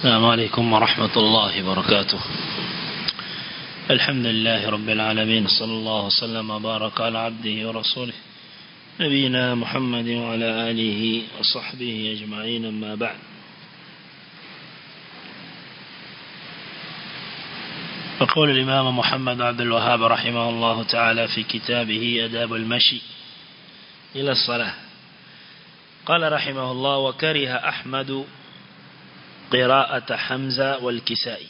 السلام عليكم ورحمة الله وبركاته الحمد لله رب العالمين صلى الله وسلم وبارك على عبده ورسوله نبينا محمد وعلى آله وصحبه أجمعين أما بعد يقول الإمام محمد عبد الوهاب رحمه الله تعالى في كتابه أداب المشي إلى الصلاة قال رحمه الله وكره أحمد قراءة حمزة والكسائي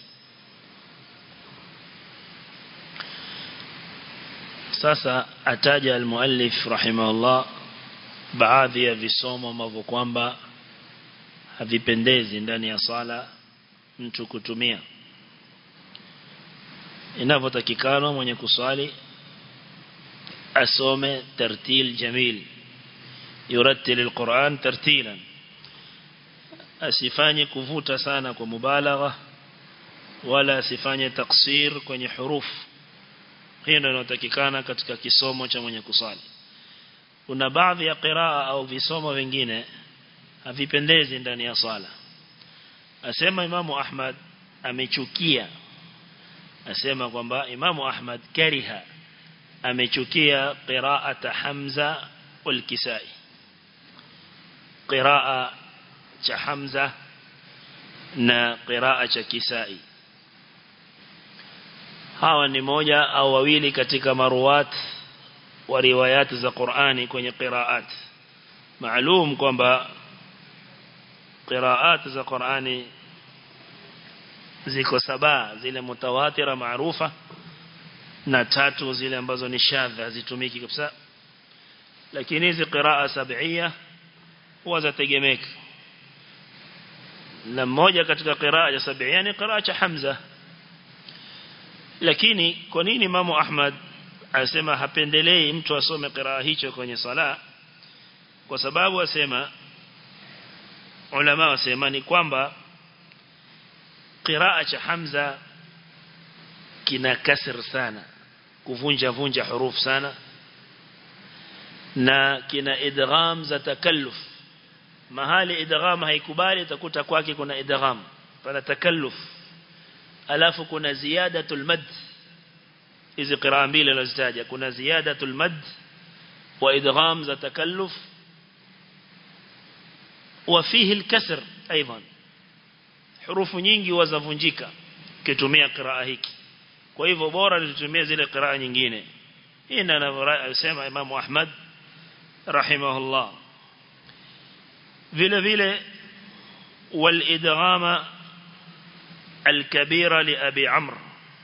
sasa ataja almuallif rahimahullah baadhi ya visomo ambavyo kwamba havipendezi ndani ya sala mtu kutumia inavyotakikana mwenye kuswali asome tartil jamil yurattil alquran tartilan asifanye kuvuta sana kwa mubalagha wala asifanye taksir kwenye hurufu hiyo ndio inatakikana katika kisomo cha mwenye kusali kuna baadhi ya qiraa au visomo vingine havipendezi ndani ya sala asema imamu Ahmad amechukia asema kwamba imamu Ahmad kariha amechukia qiraata Hamza wal Kisai qiraa cha Hamza na qiraa cha Kisai hawa ni moja au wawili katika maruwat wa riwayat za Qur'ani kwenye qiraat maalum kwamba qiraat za Qur'ani ziko saba zile mutawatira maarufa na tatu zile ambazo ni shadha hazitumiki kabisa lakini hizi qiraa sab'ia huwa zategemeka na mmoja katika qiraa ya sab'ia ni qiraa cha Hamza lakini kwa nini Imamu Ahmad anasema hapendelei mtu asome qiraa hicho kwenye sala kwa sababu asema ulama wasema ni kwamba qiraa cha Hamza kina kasr sana kuvunja vunja huruf sana na kina idgham za takalluf mahali idgham haikubali utakuta kwake kuna idgham pana takalluf alafu kuna ziyadatul mad hizi qiraa mbili nazitaja kuna ziyadatul mad wa idgham za takalluf وفيه الكسر ايضا حروف nyingi wazavunjika kitumia qiraa hiki kwa hivyo bora tutumie zile qiraa nyingine hii ndio anasema Imam Ahmad rahimahullah vile vile wal idghama الكبيرة لأبي عمرو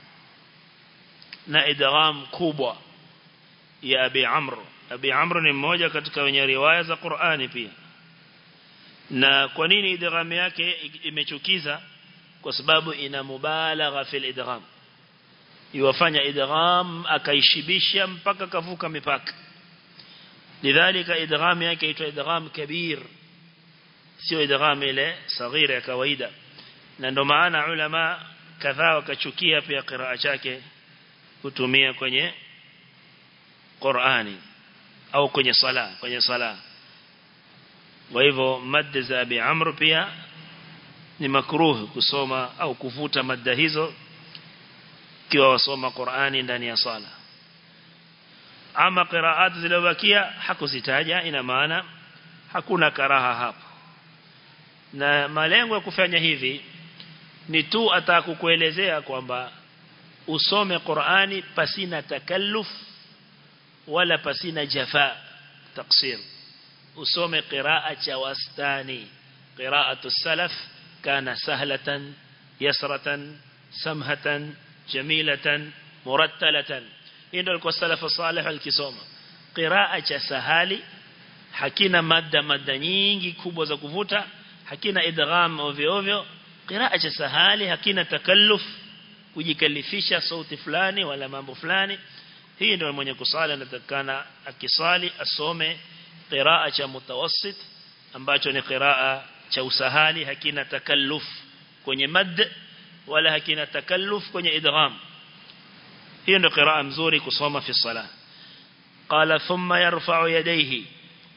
na idgham kubwa ya Abi Amr Abi Amr ni mmoja katika wenye riwaya za Qur'ani pia na kwa nini idgham yake imechukiza kwa sababu ina mubalagha fil idgham iwafanya idgham akaishibisha mpaka kavuka mipaka lidhalika idgham yake inaitwa idgham kabir sio idgham ile saghira ya kawaida na ndo maana ulama kadhaa wakachukia pia qiraa chake kutumia kwenye Qur'ani au kwenye sala kwenye sala kwa hivyo madda za Abi Amr pia ni makruh kusoma au kuvuta madda hizo kiwa wasoma Qur'ani ndani ya sala ama qiraat zilizobakia hakuzitaja ina maana hakuna karaha hapo na malengo ya kufanya hivi ni tu atakukuelezea kwamba usome Qur'ani pasina takalluf wala pasina jafa taksir usome qiraa cha wastani qiraatu salaf kana sahlatan yasratan samhatan jamilatan murattalatan ndio alikuwa salafu salih alikisoma qiraa cha sahali hakina madda madda nyingi kubwa za kuvuta hakina idgham ovyo ovyo qiraa cha sahali hakina takalluf kujikalifisha sauti fulani wala mambo fulani hii ndio mwenye kusali anatakana akisali asome qiraa cha mutawassit ambacho ni qiraa cha usahali hakina takalluf kwenye mad wala hakina takalluf kwenye idgham hiyo ndio qiraa mzuri kusoma fi salah qala thumma yarfa'u yadayhi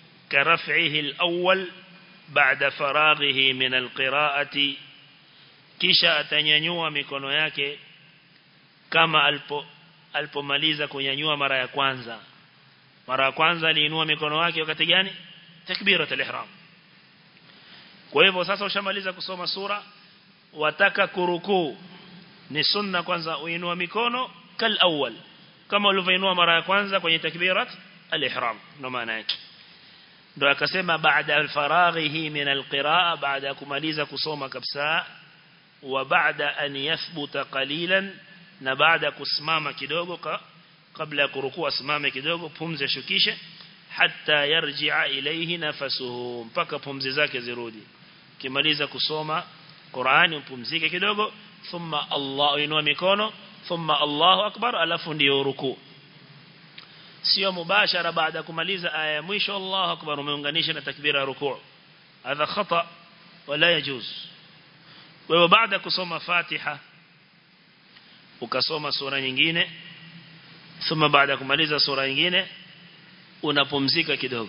كرفعه الأول بعد فراغه من القراءة kisha atanyanyua mikono yake kama alipo alipomaliza kunyanyua mara ya kwanza mara ya kwanza aliinua mikono yake wakati gani takbiratul ihram kwa hivyo sasa ushamaliza kusoma sura wataka kurukuu ni sunna kwanza uinua mikono kal awwal kama ulivyoinua mara ya kwanza kwenye takbirat al-ihram ndo maana yake ndo akasema baada al-faraghihi min al-qiraa baada kumaliza kusoma kabisa wa baada an yathbuta qalilan na baada kusimama kidogo ka, kabla ya kurukua simame kidogo pumzi shukishe hatta yarji'a ilayhi nafasuhu mpaka pumzi zake zirudi kimaliza kusoma Qur'ani upumzike kidogo thumma Allah inua mikono thumma Allahu akbar alafu ndio ruku sio mubashara baada kumaliza aya ya mwisho Allahu akbar umeunganisha na takbira ya ruku hadha khata wala yajuz wewe baada kusoma Fatiha ukasoma sura nyingine thumma baada kumaliza sura nyingine unapumzika kidogo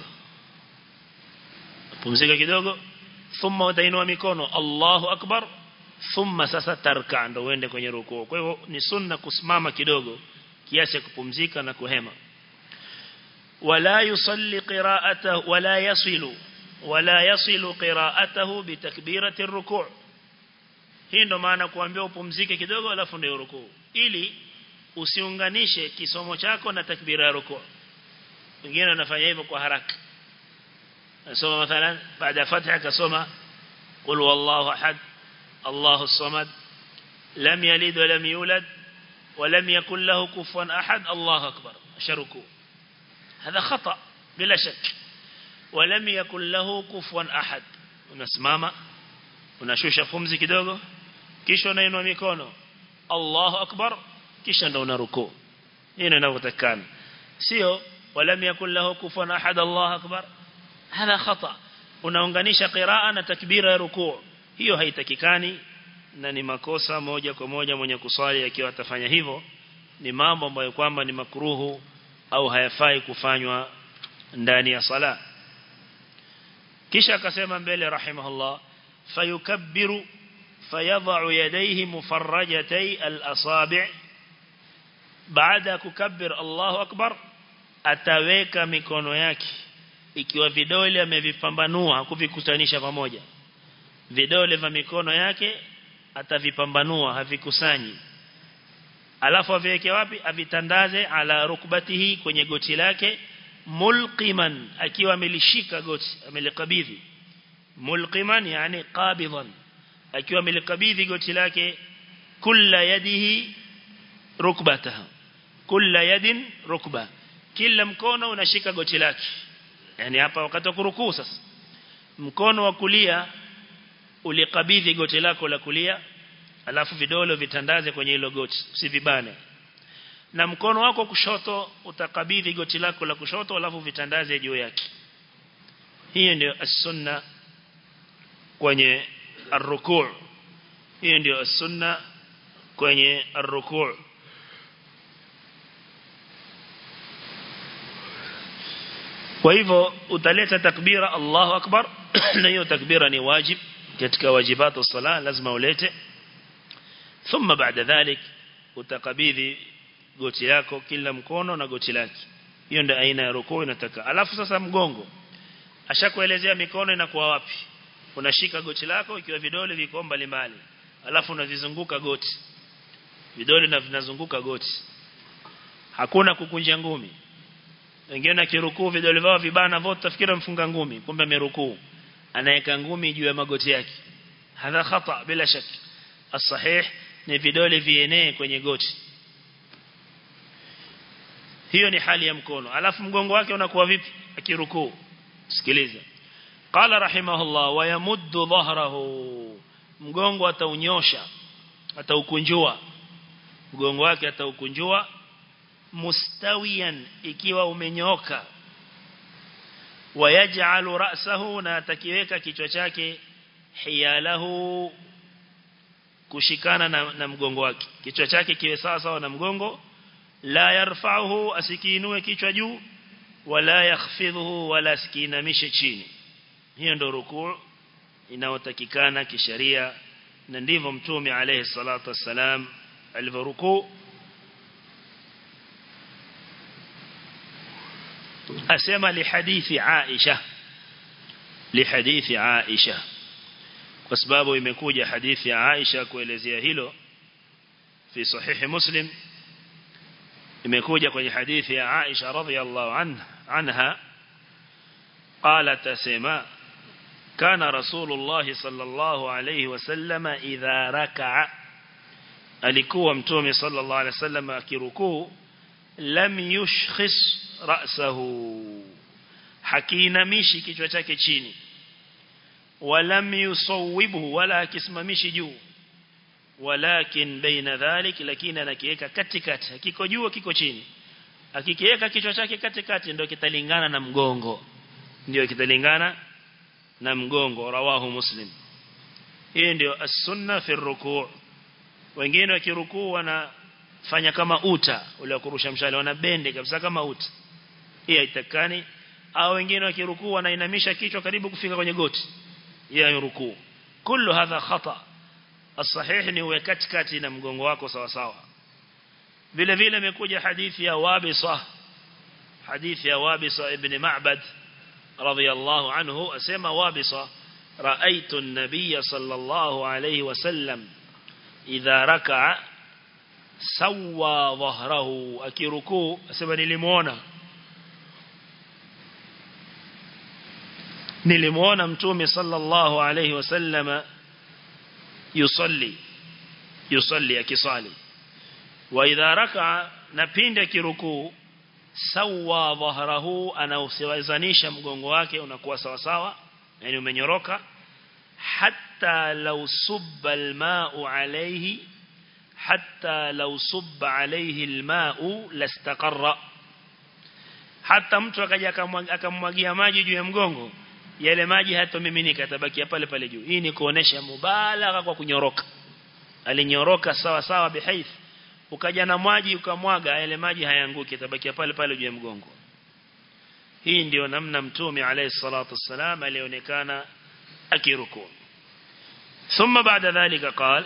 pumzika kidogo thumma utainua mikono Allahu akbar thumma sasa tarka ndo uende kwenye rukuu kwa hivyo ni sunna kusimama kidogo kiasi kupumzika na kuhema wala yusalli qira'atahu wala yasilu wala yasilu qira'atahu bitakbirati ar-ruku' hii ndo maana kuambia upumzike kidogo alafu ndio rukuu ili usiunganishe kisomo chako na takbira ya rukuu wengine wanafanya hivyo kwa haraka nasoma mathalan baada ya fatiha kasoma qul wallahu ahad الله الصمد لم يلد ولم يولد ولم يكن له كفوا أحد الله أكبر شركوا هذا خطأ بلا شك ولم يكن له كفوا أحد unasimama unashusha pumzi kidogo kisha unainua mikono Allahu akbar kisha ndo unaruku hii ndio inavyotakana sio walam yakul lahu kufuwan ahad Allahu akbar hadha khata unaunganisha qiraa na takbira ya rukuu hiyo haitakikani na ni makosa moja kwa moja mwenye kuswali akiwa atafanya hivyo ni mambo ambayo kwamba ni makruhu au hayafai kufanywa ndani ya sala kisha akasema mbele rahimahullah fayukabbiru fayadha'u yadayhi mufarrajatay al-asabi' baada kukabbir Allahu akbar ataweka mikono yake ikiwa vidole amevipambanua kuvikutanisha pamoja vidole vya mikono yake atavipambanua havikusanyi alafu aviweke wapi avitandaze ala rukbatihi kwenye goti lake mulqiman akiwa amelishika goti amelikabidhi mulqiman yani qabidan akiwa amelikabidhi goti lake kulla yadihi rukbataha kulla yadin rukba kila mkono unashika goti lake yani hapa wakati wa kurukuu sasa mkono wa kulia ulikabidhi goti lako la kulia alafu vidole vitandaze kwenye hilo goti usivibane na mkono wako kushoto utakabidhi goti lako la kushoto alafu vitandaze juu yake hiyo ndio as-sunna kwenye ar-ruku' hiyo ndio as-sunna kwenye ar-ruku' kwa hivyo utaleta takbira Allahu akbar na hiyo takbira ni wajib katika wajibatu sala lazima ulete thumma baada dhalik utakabidhi goti lako kila mkono na goti lake hiyo ndio aina ya rukuu inataka alafu sasa mgongo ashakuelezea mikono inakuwa wapi unashika goti lako ikiwa vidole viko mbali mbali alafu unavizunguka goti vidole na vinazunguka goti hakuna kukunja ngumi wengine akirukuu vidole vao vibana vote tafikira mfunga ngumi kumbe amerukuu anaweka ngumi juu ya magoti yake hadha khata bila shaki as-sahih ni vidole vienee kwenye goti hiyo ni hali ya mkono alafu mgongo wake unakuwa vipi akirukuu sikiliza qala rahimahullah wa yamuddu dhahrahu mgongo ataunyosha ataukunjua mgongo wake ataukunjua mustawiyan ikiwa umenyoka wayaj'alu ra'sahu na atakiweka kichwa chake hiyalahu kushikana na, na mgongo wake kichwa chake kiwe sawa sawa na mgongo la yarfa'uhu asikiinue kichwa juu wala yakhfidhuhu wala asikinamishe chini hiyo ndio rukuu inayotakikana kisheria na ndivyo mtume alayhi salatu wassalam alivyorukuu asema lihadithi Aisha lihadithi Aisha kwa sababu imekuja hadithi ya Aisha kuelezea hilo fi sahihi Muslim imekuja kwenye hadithi ya Aisha radhiyallahu anha anha قالت سما كان رسول الله صلى الله عليه وسلم إذا ركع alikuwa mtume sallallahu alaihi wasallam akirukuu lam yushkhis ra'sahu hakiinamishi kichwa chake chini walam yusawwibhu wala akisimamishi juu walakin baina dhalik lakini anakiweka katikati hakiko juu kiko chini akikiweka kichwa chake katikati ndio kitalingana na mgongo ndio kitalingana na mgongo rawahu muslim hii ndio as-sunna fi rukuu wengine wakirukuu wanafanya kama uta ule wa kurusha mshale wanabende kabisa kama uta hii haitakani au wengine wakirukuu wanainamisha kichwa karibu kufika kwenye goti hiyo rukuu kullu hadha khata as-sahih ni uwe katikati na mgongo wako sawa sawa vile vile imekuja hadithi ya Wabisa hadithi ya Wabisa ibn Ma'bad radiyallahu anhu asema Wabisa رأيت النبي صلى الله عليه وسلم إذا ركع سوى ظهره أكيركو أسمى نلمونا نلمونا متومي صلى الله عليه وسلم يصلي يصلي أكيصالي وإذا ركع نبين أكيركو سوى ظهره أنا usiwazanisha mgongo wake unakuwa sawa sawa yani umenyoroka hatta law subba alma'u alayhi hatta law subba alayhi alma'u lastaqarra hata mtu akaja akamwagia maji juu ya mgongo yale maji hatomiminika yatabakia pale pale juu hii ni kuonesha mubalagha kwa kunyoroka alinyoroka sawa sawa bihaith ukaja na maji ukamwaga yale maji hayanguki yatabakia pale pale juu ya mgongo hii ndio namna mtume alayhi salatu wassalam alionekana akiruku ثم بعد ذلك قال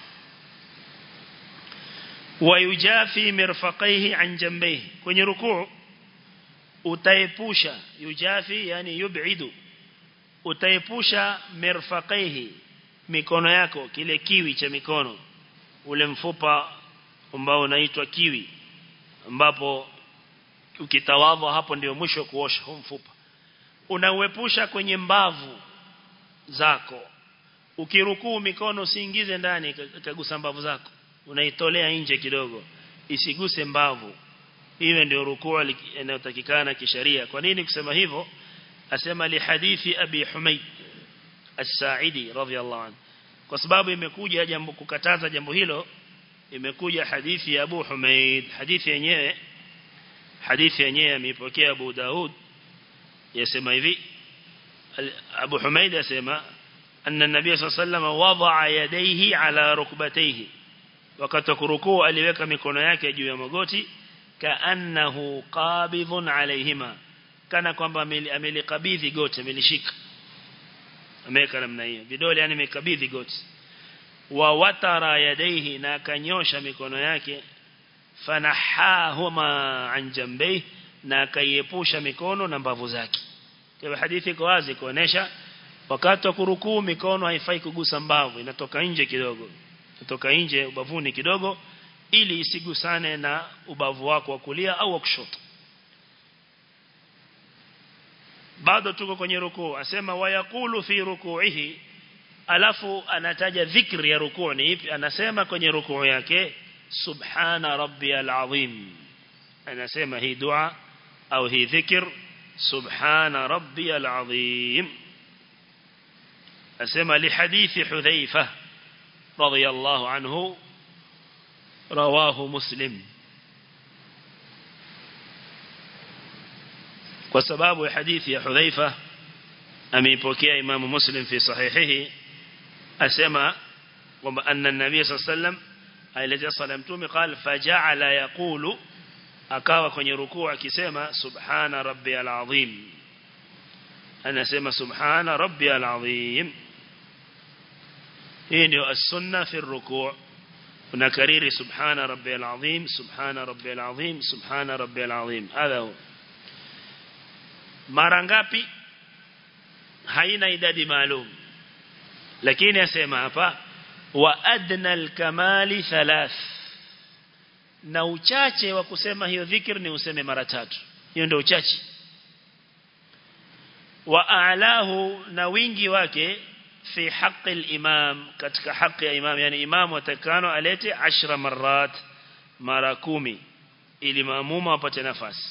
ويجافي مرفقيه عن جنبيه kwenye rukuu utaepusha yujafi yani yub'idu utaepusha mirfaqaihi mikono yako kile kiwi cha mikono ule mfupa ambao unaitwa kiwi ambapo ukitawadha hapo ndio mwisho kuosha huu mfupa unauepusha kwenye mbavu zako ukirukuu mikono usiingize ndani kagusa mbavu zako unaitolea nje kidogo isiguse mbavu hiyo ndio rukuu inayotakikana kisheria kwa nini kusema hivyo asema li hadithi abi humayd as-sa'idi radhiyallahu anhu kwa sababu imekuja jambo kukataza jambo hilo imekuja hadithi ya Abu Humayd hadithi yenyewe hadithi yenyewe ameipokea Abu Daud yasema hivi Abu Humayd yasema anna nabiy sallallahu alayhi wasallam wada'a yadayhi ala rukbatayhi wakati kurukuu aliweka mikono yake juu ya magoti kaannahu qabidhun alayhima kana kwamba amelikabidhi goti amelishika ameweka namna hiyo vidole yani amekabidhi goti wa watara yadayhi na akanyosha mikono yake fanahahuma an jambayhi na akaiepusha mikono na mbavu zake kwa hadithi iko wazi kuonesha wakati wa kurukuu mikono haifai kugusa mbavu inatoka nje kidogo inatoka nje ubavuni kidogo ili isigusane na ubavu wako wa kulia au wa kushoto bado tuko kwenye rukuu asema wayakulu fi ruku'ihi alafu anataja dhikri ya rukuu ni ipi anasema kwenye rukuu yake subhana rabbiyal azim anasema hii dua au hii dhikr subhana rabbiyal azim asema li hadithi hudhaifa radiyallahu anhu rawahu muslim kwa sababu ya hadithi ya hudhaifa ameipokea imamu muslim fi sahihihi asema kwamba anna nabii sallallahu alayhi wasallam aelezea sala mtume qal faja'ala yaqulu akawa kwenye rukuu akisema subhana rabbiyal azim anasema subhana rabbiyal azim hii ndio as-sunna fi ruku' unakariri subhana rabbiyal azim subhana rabbiyal azim subhana rabbiyal azim hadha huwa mara ngapi haina idadi maalum lakini asema hapa wa adna al-kamali thalath na uchache wa kusema hiyo dhikr ni useme mara tatu hiyo ndio uchache wa a'lahu na wingi wake fi haqqi al-imam katika haki ya imam yani imam atakano alete 10 marat mara kumi ili maamuma wapate nafasi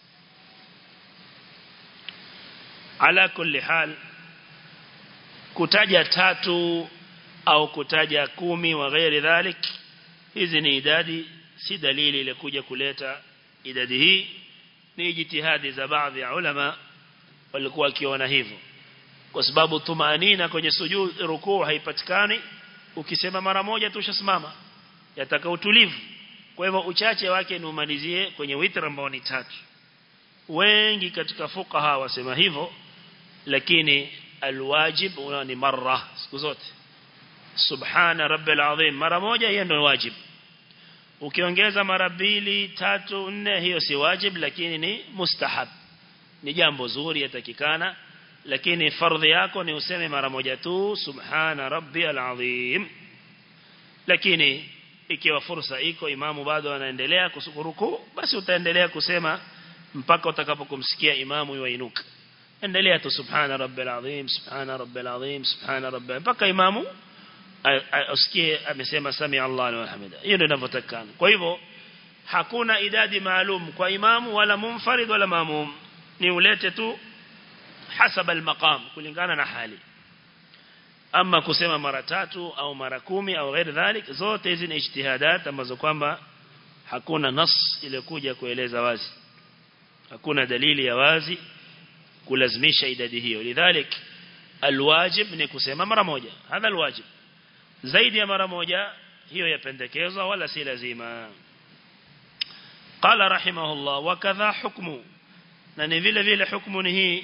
ala kulli hal kutaja tatu au kutaja kumi wa ghairi dhalik hizi ni idadi si dalili ile kuja kuleta idadi hii ni jitihadi za baadhi ya ulama walikuwa wakiona hivyo kwa sababu tumaanina kwenye sujud rukuu haipatikani ukisema mara moja tu ushasimama yataka utulivu kwa hivyo uchache wake ni umalizie kwenye witr ambao ni tatu wengi katika fuqaha wasema hivyo lakini alwajib ni marra siku zote subhana rabbil azim mara moja hiyo ndio wajib ukiongeza mara mbili tatu nne hiyo si wajib lakini ni mustahab ni jambo zuri yatakikana lakini fardhi yako ni useme mara moja tu subhana rabbiyal azim lakini ikiwa fursa iko imamu bado anaendelea kusukuruku basi utaendelea kusema mpaka utakapokumsikia imamu yuinuka endelea tu subhana rabbil azim subhana rabbil azim subhana rabbil mpaka imamu usikie amesema sami Allah wa hamida hiyo ndio inavyotakana kwa hivyo hakuna idadi maalum kwa imamu wala munfarid wala maamum ni ulete tu hasaba al-maqam kulingana na hali ama kusema mara tatu au mara kumi au ghairi dhalik zote hizi ni ijtihadat ambazo kwamba hakuna nas iliyokuja kueleza wazi hakuna dalili ya wazi kulazimisha idadi hiyo lidhalik alwajib ni kusema mara moja hadha alwajib zaidi ya mara moja hiyo yapendekezwa wala si lazima qala rahimahullah wa kadha hukmu na ni vile vile hukumu ni hii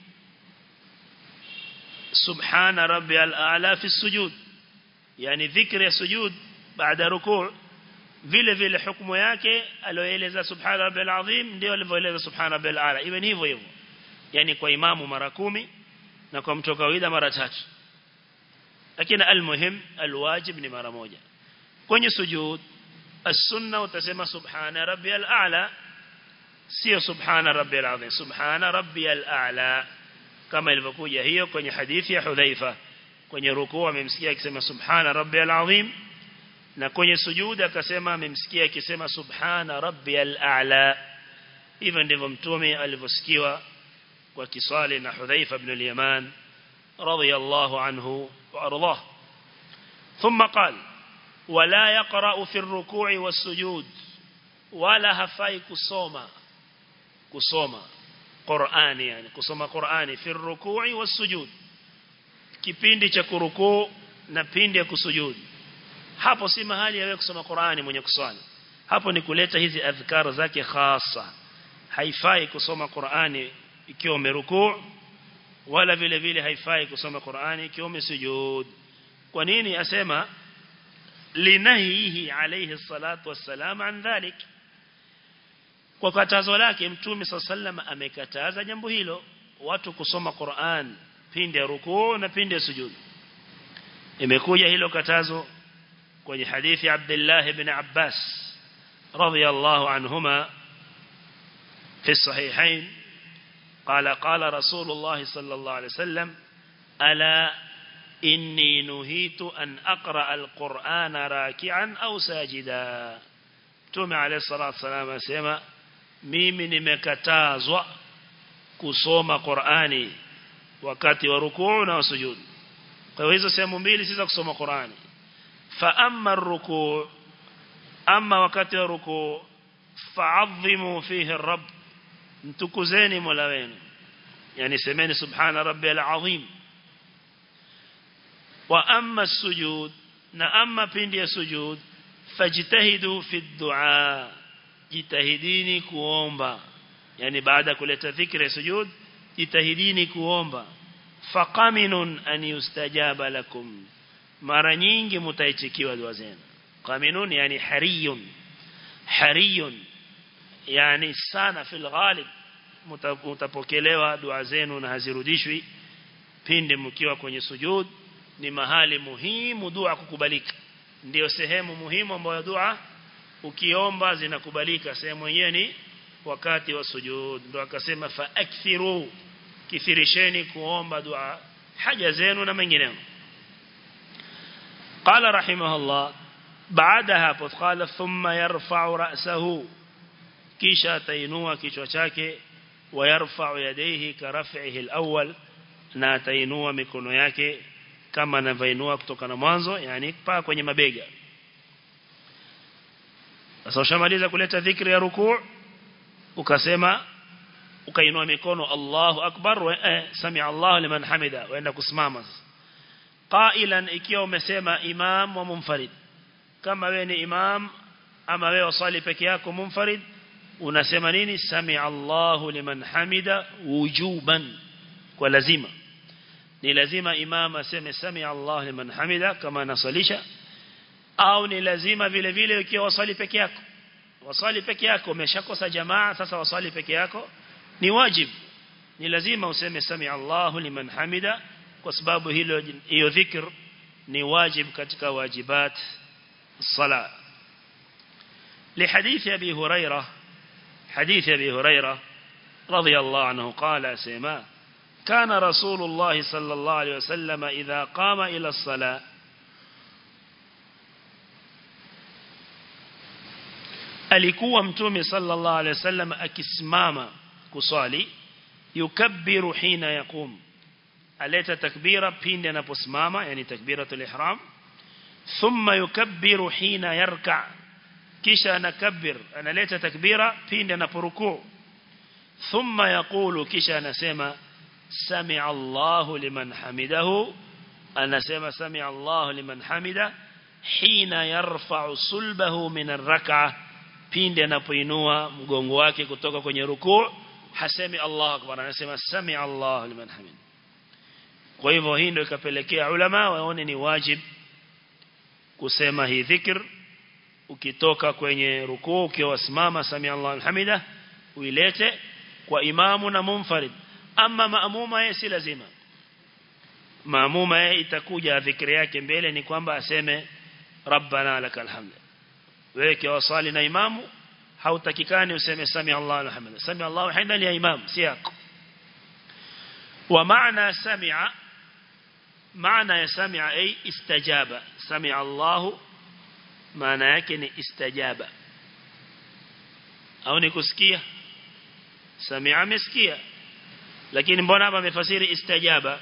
subhana rabbiyal a'la fi sujud yani dhikri ya sujud baada rukuu vile vile hukumu yake alioeleza subhana rabbiyal azim ndio alivyoeleza subhana rabbiyal a'la iwe ni hivyo hivyo yani kwa imamu mara kumi na kwa mtu kawaida mara tatu lakini almuhim alwajib ni mara moja kwenye sujud as-sunna utasema subhana rabbiyal a'la sio subhana rabbiyal azim subhana rabbiyal a'la kama ilivyokuja hiyo kwenye hadithi ya Hudhaifa kwenye rukuu amemsikia akisema subhana rabbiyal azim na kwenye sujud akasema amemsikia akisema subhana rabbiyal a'la hivyo ndivyo mtume alivyosikiwa kwa kisali na Hudhaifa ibn al-Yaman radiyallahu anhu wa ardhah ثم قال ولا يقرأ في الركوع والسجود ولا هفاي كسوما كسوما Qur'ani yani kusoma Qur'ani fi ruku'i was-sujud kipindi cha kurukuu na pindi ya kusujudu hapo si mahali ya wewe kusoma Qur'ani mwenye kuswali hapo ni kuleta hizi adhkar zake khasa haifai kusoma Qur'ani ikiwa umerukuu wala vile vile haifai kusoma Qur'ani ikiwa umesujud kwa nini asema linahihi alayhi salatu wassalam an dhalik kwa katazo lake mtume sallam amekataza jambo hilo watu kusoma Qur'an pindi ya rukuu na pindi ya sujud imekuja hilo katazo kwenye hadithi Abdullah ibn Abbas radiyallahu anhuma في الصحيحين قال قال رسول الله صلى الله عليه وسلم ألا إني نهيت أن أقرأ القرآن راكعا أو ساجدا تومي عليه الصلاة والسلام أسيما mimi nimekatazwa kusoma Qur'ani wakati wa rukuu na sujud kwa hizo sehemu mbili si za kusoma Qur'ani fa amma rukuu amma wakati wa rukuu fa'azzimu fihi rabb mtukuzeni mola wenu yani semeni subhana rabbiyal azim wa amma sujud na amma pindi ya sujud fajtahidu fi du'a jitahidini kuomba yani baada kuleta dhikri ya sujud jitahidini kuomba faqaminun an yustajaba lakum mara nyingi mtaitikiwa dua zenu qaminun yani hariyun hariyun yani sana fil ghalib mtapokelewa dua zenu na hazirudishwi pindi mkiwa kwenye sujud ni mahali muhimu dua kukubalika ndio sehemu muhimu ambayo dua ukiomba zinakubalika sehemu yenyewe ni wakati wa sujud ndio akasema fa akthiru kithirisheni kuomba dua haja zenu na mengineyo قال رحمه الله بعدها قال ثم يرفع رأسه kisha atainua kichwa chake wayarfa'u yadayhi karaf'ihi al-awwal na atainua mikono yake kama anavyoinua kutoka na mwanzo yani paa kwenye mabega sasa ushamaliza kuleta dhikri ya rukuu ukasema ukainua mikono Allahu akbar wa eh, sami Allahu liman hamida waenda kusimama qailan ikiwa umesema imam wa munfarid kama wewe ni imam ama wewe wasali peke yako munfarid unasema nini sami Allahu liman hamida wujuban kwa lazima ni lazima imam aseme sami Allahu liman hamida kama anasalisha au ni lazima vile vile ukiwa wasali peke yako wasali peke yako umeshakosa jamaa sasa wasali peke yako ni wajib ni lazima useme sami Allahu liman hamida kwa sababu hilo hiyo dhikr ni wajib katika wajibat الصلاه لحديث ابي هريره حديث ابي هريره رضي الله عنه قال سما كان رسول الله صلى الله عليه وسلم اذا قام الى الصلاه alikuwa mtume sallallahu alaihi wasallam akisimama kusali yukabbiru hina yaqum aleta takbira pindi anaposimama yani takbiratul ihram thumma yukabbiru hina yarka kisha anakabbir analeta takbira pindi anaporukuu thumma yaqulu kisha anasema sami'a Allahu liman hamidahu anasema sami'a Allahu liman hamida hina yarfa'u sulbahu min ar-rak'ah pindi anapoinua mgongo wake kutoka kwenye rukuu hasemi Allah akbar anasema sami Allah liman hamid kwa hivyo hii ndio ikapelekea ulama waone ni wajib kusema hii dhikr ukitoka kwenye rukuu ukiwa wasimama sami Allah hamida uilete kwa imamu na munfarid ama maamuma yeye si lazima maamuma yeye itakuja dhikri yake mbele ni kwamba aseme rabbana lakal hamd wewe kiwa swali na imamu hautakikani useme sami Allah alhamdulillah sami Allah hamdan ya imam si yako wa maana sami'a maana ya sami'a ay istajaba sami'a Allah maana yake ni istajaba au ni kusikia sami'a amesikia lakini mbona hapa amefasiri istajaba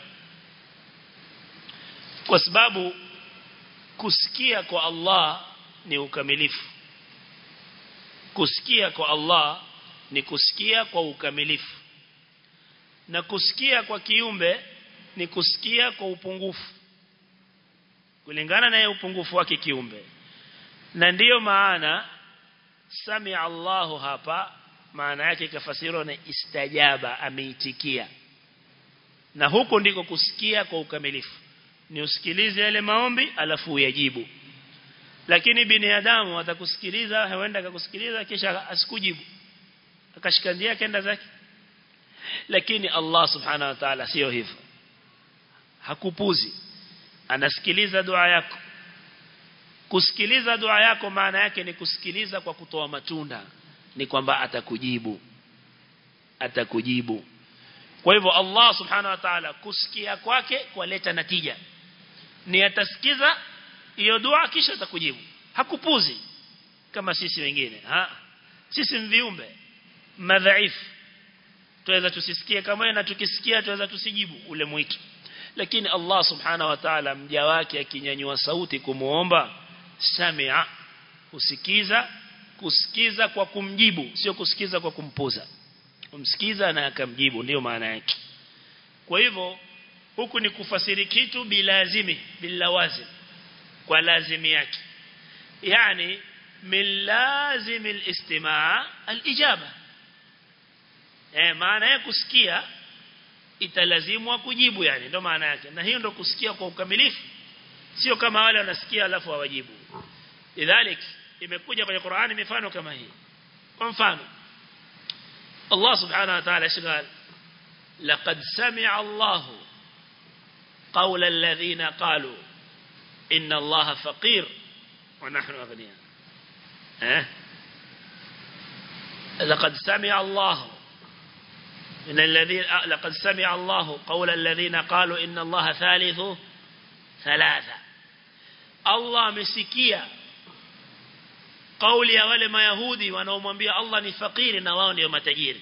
kwa sababu kusikia kwa Allah ni ukamilifu kusikia kwa Allah ni kusikia kwa ukamilifu na kusikia kwa kiumbe ni kusikia kwa upungufu kulingana na upungufu wake kiumbe na ndiyo maana sami Allahu hapa maana yake kafasiriwa na istajaba ameitikia na huko ndiko kusikia kwa ukamilifu ni usikilize yale maombi alafu uyajibu lakini binadamu atakusikiliza huenda akakusikiliza kisha asikujibu akashikandia kenda zake lakini Allah subhanahu wa ta'ala sio hivyo hakupuzi anasikiliza dua yako kusikiliza dua yako maana yake ni kusikiliza kwa kutoa matunda ni kwamba atakujibu atakujibu kwa hivyo Allah subhanahu wa ta'ala kusikia kwake kwaleta natija ni atasikiza hiyo dua kisha atakujibu hakupuzi kama sisi wengine ha sisi mviumbe madhaifu tuweza tusisikie kama na tukisikia tuweza tusijibu ule mwito lakini Allah subhanahu wa ta'ala mja wake akinyanyua sauti kumuomba samia kusikiza kusikiza kwa kumjibu sio kusikiza kwa kumpuza kumsikiza na akamjibu ndio maana yake kwa hivyo huku ni kufasiri kitu bilazimi bilawazim kwa lazimi yake yani min lazim alistimaa alijaba eh maana ya kusikia italazimwa kujibu yani ndio maana yake na hiyo ndio kusikia kwa ukamilifu sio kama wale wanasikia alafu hawajibu lidhalik imekuja kwenye Qur'ani mifano kama hii kwa mfano Allah subhanahu wa ta'ala shgal laqad sami'a Allah qawla alladhina qalu inna Allah faqir wa nahnu aghniya eh لقد سمع الله من الذين لقد سمع الله قول الذين قالوا إن الله ثالث ثلاثة الله مسكيا قول يا wale mayahudi wanaomwambia Allah ni fakiri na wao ndio matajiri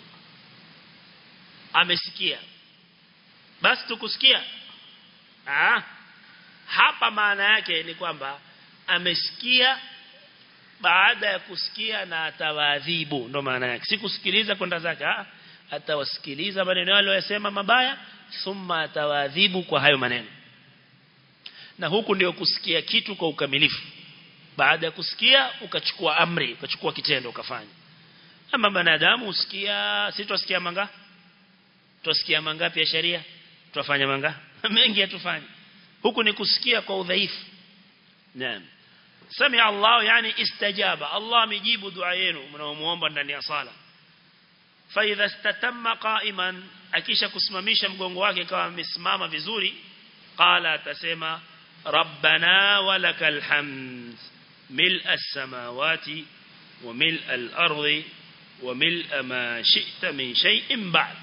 amesikia basi tukusikia ah hapa maana yake ni kwamba amesikia baada ya kusikia na atawadhibu ndo maana yake si kusikiliza kwenda zake ah atawasikiliza maneno yale yasema mabaya thumma atawadhibu kwa hayo maneno na huku ndio kusikia kitu kwa ukamilifu baada ya kusikia ukachukua amri ukachukua kitendo ukafanya ama wanadamu usikia si tusikia manga tusikia mangapi ya sheria tufanya manga mengi hatufanye huku ni kusikia kwa udhaifu naam sami Allah yani istajaba Allah amejibu dua yenu mnaomuomba ndani ya sala fa idha istatamma qa'iman akisha kusimamisha mgongo wake kama amesimama vizuri qala atasema rabbana walakal hamd ملء السماوات وملء الأرض وملء ما شئت من شيء بعد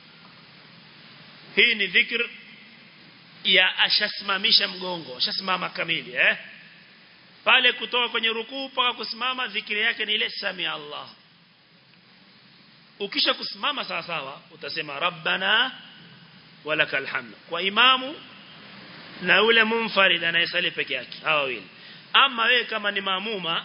hii ni dhikr ya ashasimamisha mgongo ashasimama kamili eh pale kutoka kwenye rukuu mpaka kusimama dhikri yake ni ile sami Allah ukisha kusimama sawa sawa utasema rabbana walakal hamd kwa imamu na yule munfarid anayesali peke yake hawa wawili ama wewe kama ni maamuma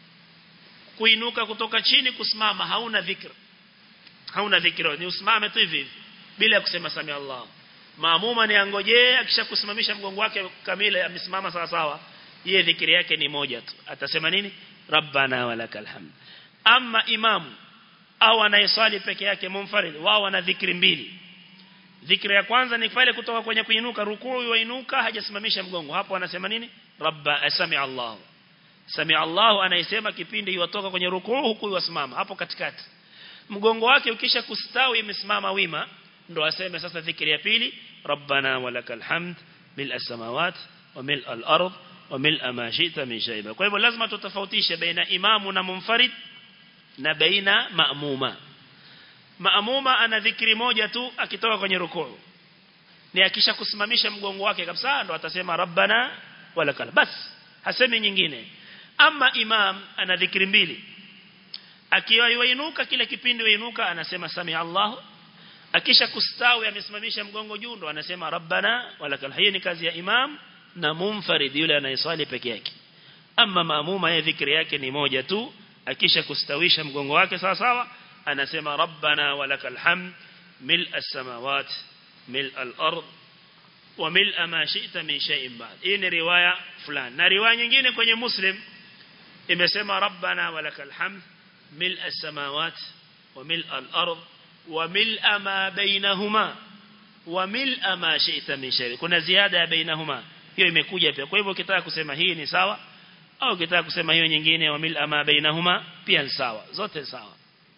kuinuka kutoka chini kusimama hauna dhikr hauna dhikr ni usimame tu hivi bila kusema sami Allah maamuma ni angojee akishakusimamisha mgongo wake kamili amesimama sawa sawa yeye dhikri yake ni moja tu atasema nini rabbana walakal hamd ama imamu au anayeswali peke yake munfarid wao wana dhikri mbili dhikri ya kwanza ni pale kutoka kwenye kuinuka rukuu yuinuka hajasimamisha mgongo hapo anasema nini rabba sami Allah sami Allah anayesema kipindi yutoka kwenye rukuu huku yusimama hapo katikati mgongo wake ukisha kustawi imesimama wima ndo aseme sasa dhikri ya pili rabbana walakal hamd mil as-samawat wa mil al-ard wa mil ma shi'ta min shayba kwa hivyo lazima tutofautishe baina imamu na munfarid na baina maamuma maamuma ana dhikri moja tu akitoka kwenye rukuu ni akisha kusimamisha mgongo wake kabisa ndo atasema rabbana walakal bas hasemi nyingine ama imam ana dhikri mbili akiwa yuinuka kila kipindi yuinuka anasema sami Allah akisha kustawi amesimamisha mgongo juu ndo anasema rabbana walakal hiyo ni kazi ya imam na munfarid yule anayeswali peke yake ama maamuma yeye dhikri yake ni moja tu akisha kustawisha mgongo wake sawa sawa anasema rabbana walakal hamd mil as-samawat mil al-ard wa mil ma shi'ta min shay'in ba'd hii ni riwaya fulani na riwaya nyingine kwenye muslim imesema rabbana walakal hamd mil as-samawat wa mil al-ard wa mil ma bainahuma wa mil ma shi'ta min shay'in kuna ziada ya bainahuma hiyo imekuja pia kwa hivyo ukitaka kusema hii ni sawa au ukitaka kusema hiyo nyingine wa mil ma bainahuma pia ni sawa zote sawa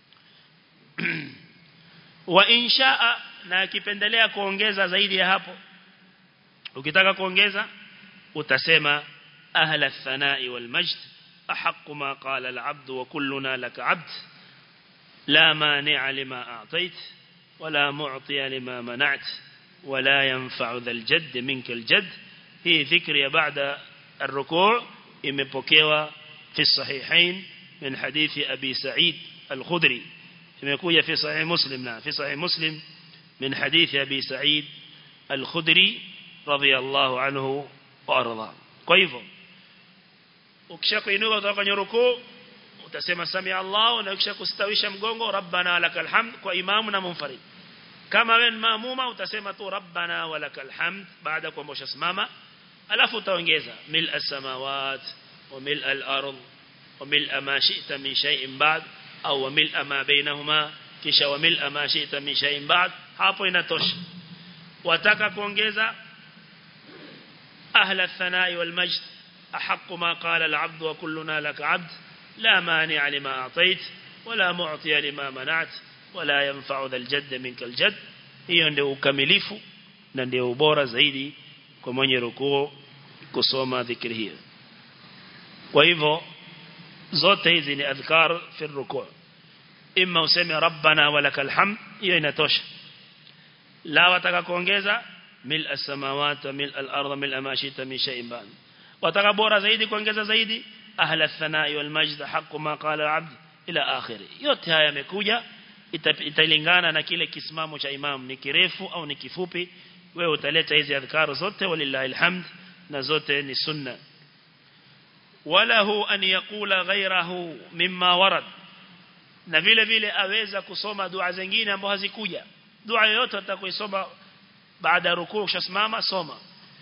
wa inshaa na akipendelea kuongeza zaidi ya hapo ukitaka kuongeza utasema ahla ath-thana'i wal majd ahqqu ma qala al-'abd wa kulluna laka 'abd la mani'a lima a'tayt wala mu'tiya lima mana'at wala yanfa'u dhal jadd minka al-jadd hii dhikri ya ba'da ar-ruku' imepokewa fi sahihain min hadithi abi sa'id al-khudri imekuja fi sahih muslim na fi sahih muslim min hadithi abi sa'id al-khudri radiyallahu anhu wa arda kwa hivyo ukishakuinuka kutoka kwenye rukuu utasema sami Allah na ukishakustawisha mgongo rabbana lakal hamd kwa imamu na munfarid kama wewe maamuma utasema tu rabbana walakal hamd baada kwamba ushasimama alafu utaongeza mil as-samawat wa mil al-ard wa mil ma shi'ta min shay'in ba'd au mil ma bainahuma kisha wa mil ma shi'ta min shay'in ba'd hapo inatosha wataka kuongeza أهل الثناء والمجد أحق ما قال العبد وكلنا لك عبد لا مانع لما أعطيت ولا معطي لما منعت ولا ينفع ذا الجد منك الجد hiyo ndio ukamilifu na ndio ubora zaidi kwa mwenye rukuu kusoma dhikri hiyo kwa hivyo zote hizi ni adhkar fi rukuu imma useme rabbana walakal hamd hiyo inatosha la wataka kuongeza mil as-samawati wa mil al-ardh mil ma shita min shay'in ba'd wataka bora zaidi kuongeza zaidi ahla ath-thana'i wal majd haqqu ma qala al-'abd ila akhiri yote haya yamekuja italingana na kile kisimamo cha imam ni kirefu au ni kifupi wewe utaleta hizi adhkar zote walillahi alhamd na zote ni sunna walahu an yaqula ghayrahu mimma warad na vile vile aweza kusoma dua zingine ambazo hazikuja dua yoyote atakoisoma baada ya rukuu ukishasimama soma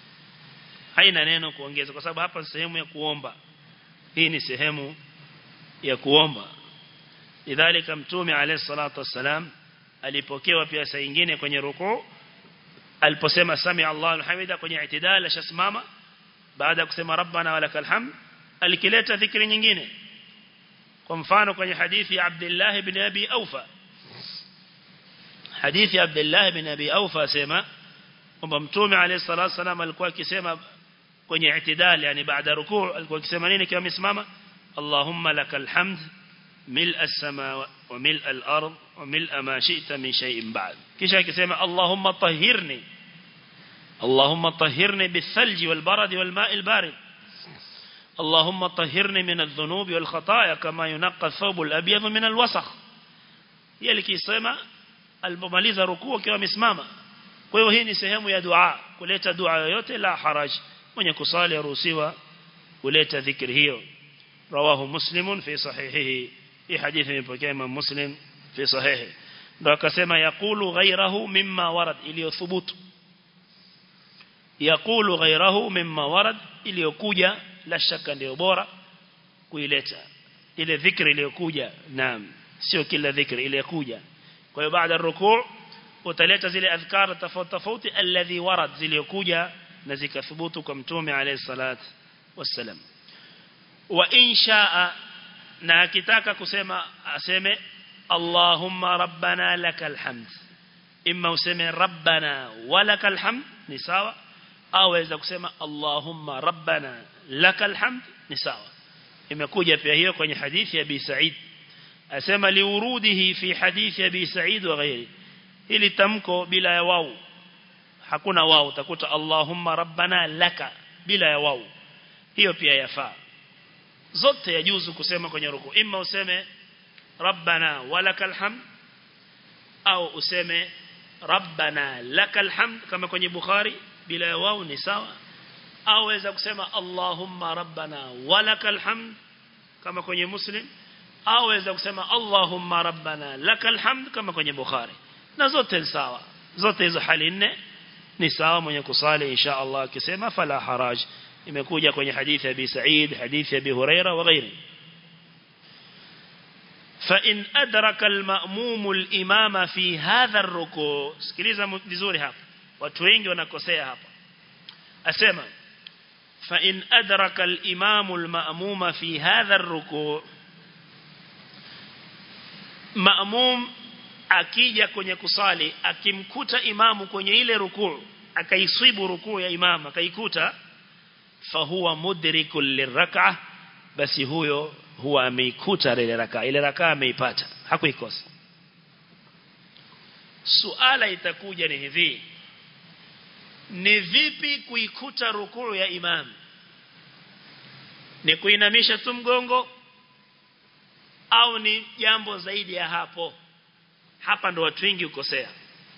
haina neno kuongeza kwa sababu hapa ni sehemu ya kuomba hii ni sehemu ya kuomba lidhalika mtume alayhi salatu wassalam alipokewa pia saa nyingine kwenye rukuu aliposema sami Allahu hamida kwenye itidal ashasimama baada ya kusema rabbana walakal hamd alikileta dhikri nyingine kwa mfano kwenye hadithi ya Abdullah ibn Abi Aufa hadithi ya Abdullah ibn Abi Aufa sema kwamba mtume alayhi salatu wasallam alikuwa akisema kwenye itidal yani baada rukuu alikuwa akisema nini kama amesimama Allahumma lakal hamd ملء السماء وملء الأرض وملء ما شئت من شيء بعد كيشا كسيما اللهم طهرني اللهم طهرني بالثلج والبرد والماء البارد اللهم طهرني من الذنوب والخطايا كما ينقى الثوب الأبيض من الوسخ يلي كيسيما alipomaliza rukuu akiwa amesimama kwa hiyo hii ni sehemu ya dua kuleta dua yoyote la haraj mwenye kusali aruhusiwa kuleta dhikri hiyo rawahu muslimun fi sahihihi hii hadithi imepokea Imam Muslim fi sahihi ndio akasema yaqulu ghayrahu mimma warad iliyothubutu yaqulu ghayrahu mimma warad iliyokuja la shaka ndio bora kuileta ile dhikri iliyokuja naam sio kila dhikri iliyokuja kwa hiyo baada ya rukuu utaleta zile adhkar tofauti tofauti alladhi warad zilizokuja na zikathubutu kwa mtume alayhi salat wassalam wa inshaa na akitaka kusema aseme Allahumma rabbana lakal hamd imma useme rabbana walakal hamd ni sawa au waweza kusema Allahumma rabbana lakal hamd ni sawa imekuja pia hiyo kwenye hadithi ya Abi Sa'id asema liurudihi fi hadithi ya Abi Sa'id wa ghairi ili tamko bila ya wau hakuna wau utakuta Allahumma rabbana laka bila ya wau hiyo pia yafaa zote yajuzu kusema kwenye ruku imma useme rabbana walakal hamd au useme rabbana lakal hamd kama kwenye bukhari bila ya wau ni sawa au weza kusema allahumma rabbana walakal hamd kama kwenye muslim au weza kusema allahumma rabbana lakal hamd kama kwenye bukhari na zote ni sawa zote hizo hali nne ni sawa mwenye kusali insha Allah akisema fala haraj imekuja kwenye hadithi ya Abi Sa'id hadithi ya Abi Huraira wa ghairi فإن أدرك المأموم الإمام في هذا الركوع sikiliza vizuri hapa watu wengi wanakosea hapa asema فإن أدرك الإمام المأموم في هذا الركوع مأموم akija kwenye kusali akimkuta imamu kwenye ile rukuu akaiswibu rukuu ya imamu akaikuta fahuwa mudrikul lirak'a basi huyo huwa ameikuta ile raka ile raka ameipata hakuikosa suala itakuja ni hivi ni vipi kuikuta rukuu ya imam ni kuinamisha tu mgongo au ni jambo zaidi ya hapo hapa ndo watu wengi ukosea